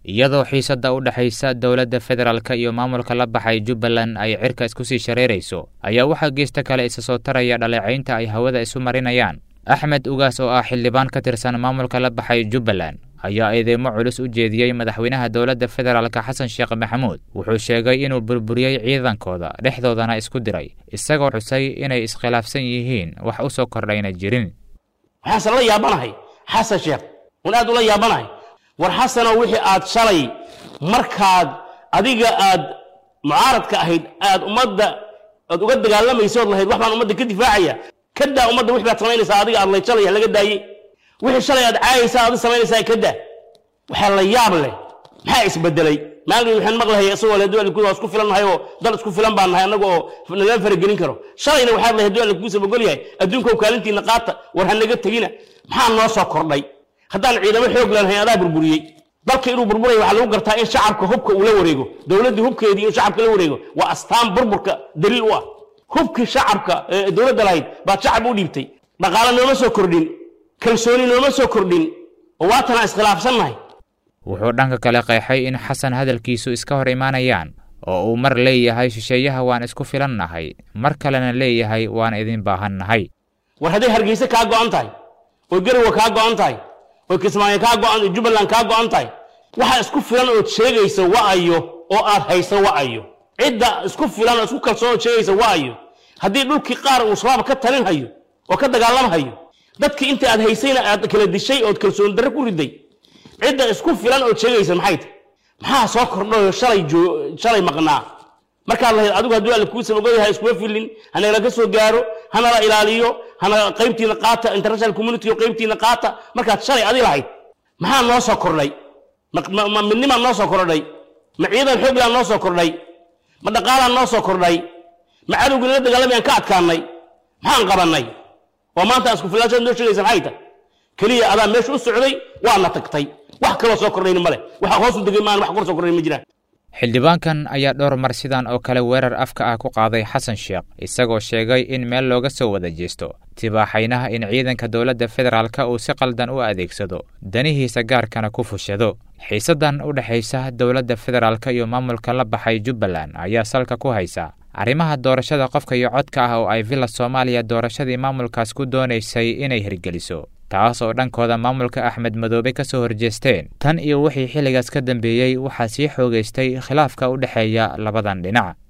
iyadoo xiisadda u dhexaysa dowladda federaalka iyo maamulka la baxay jubbaland ay cirka isku sii shareerayso ayaa waxaa geesta kale isa soo taraya dhaleecaynta ay hawada isu marinayaan axmed ugaas oo ah xildhibaan ka tirsan maamulka la baxay jubbaland ayaa eedeymo culus u jeediyey madaxweynaha dowladda federaalka xasan sheekh maxamuud wuxuu sheegay inuu burburiyey ciidankooda dhexdoodana isku diray isagoo xusay inay iskhilaafsan yihiin wax u soo kordhayna jirin waxaase la yaabanahay xasan sheekh wan aad ula yaabanahay war xasanow wixii aad shalay markaad adiga aad mucaaradka ahayd aad ummadda aad uga dagaalamaysood lahayd wax baan ummadda ka difaacaya ka daa ummadda wix baad samaynaysaa adiga aad lay shalay laga daayey wixii shalay aad caayaysaa aad samaynaysaa ka daa waxaa la yaab leh maxaa isbedelay maalin waxaan maqlahay isagoo le dual waa isku filan nahay oo dal isku filan baan nahay annaga oo nagala faragelin karo shalayna waxaad lahayd dual kugu sabagol yahay adduunka kaalintiina qaata war ha naga tegina maxaa noo soo kordhay haddaan ciidamo xoog leenahay adaa burburiyey dalka inuu burburay waxaa lagu gartaa in shacabka hubka uu la wareego dowladdii hubkeedii in shacabka la wareego waa astaan burburka daliil u ah hubkii shacabka ee dowladda lahayd baad shacab u dhiibtay dhaqaale nooma soo kordhin kalsooni nooma soo kordhin oo waatanaa iskhilaafsannahay wuxuu dhanka kale qeexay in xasan hadalkiisu iska hor imaanayaan oo uu mar leeyahay shisheeyaha waan isku filannahay mar kalena leeyahay waan idin baahannahay war hadday hargeyse kaa go'an tahay oo garowa kaa go'an tahay oo kismaayo kaa go'an jubbaland kaa go'an tahay waxa isku filan ood sheegaysa wa'ayo oo aad haysa wa'ayo cidda isku filan oo isku kalsoon ood sheegaysa wa'ayo haddii dhulkii qaar uu shabaab ka talin hayo oo ka dagaalamhayo dadkii inta aad haysayna aad kala dishay ood kalsooni darre ku riday cidda isku filan ood sheegaysa maxay tahay maxaa soo kordhayo shalay shalay maqnaa markaad lahayd adigu hadduu alle kuu sabagoyahay iskuma filin hanala ka soo gaaro hanala ilaaliyo hana qaybtiina qaata international community oo qaybtiina qaata markaad shalay adi lahayd maxaa noo soo kordhay ma midnimaa noo soo kordhay ma ciidan xooglaan noo soo kordhay ma dhaqaalaan noo soo kordhay ma cadowgii nala dagaalamayaan ka adkaanay maxaan qabannay oo maanta aan isku filaashada noo sheegaysa maxay tahay keliya adaa meesha u socday waana tagtay wax kaloo soo kordhayna ma leh waxa hoosu degay maan wax kor soo kordhay ma jiraan xildhibaankan ayaa dhowr mar sidan oo kale weerar afka ah ku qaaday xasan sheekh isagoo sheegay in meel looga soo wada jeesto tibaaxaynaha in ciidanka dowladda federaalka uu si qaldan u adeegsado danihiisa gaarkana ku fushado xiisaddan u dhexaysa dowladda federaalka iyo maamulka la baxay jubbaland ayaa salka ku haysa arrimaha doorashada qofka iyo codka ah oo ay villa soomaaliya doorashadii maamulkaas ku doonaysay inay hirgeliso taas oo dhankooda maamulka axmed madoobe ka soo horjeesteen tan iyo wixii xilligaas ka dambeeyey waxaa sii xoogaystay khilaafka u dhexeeya labadan dhinac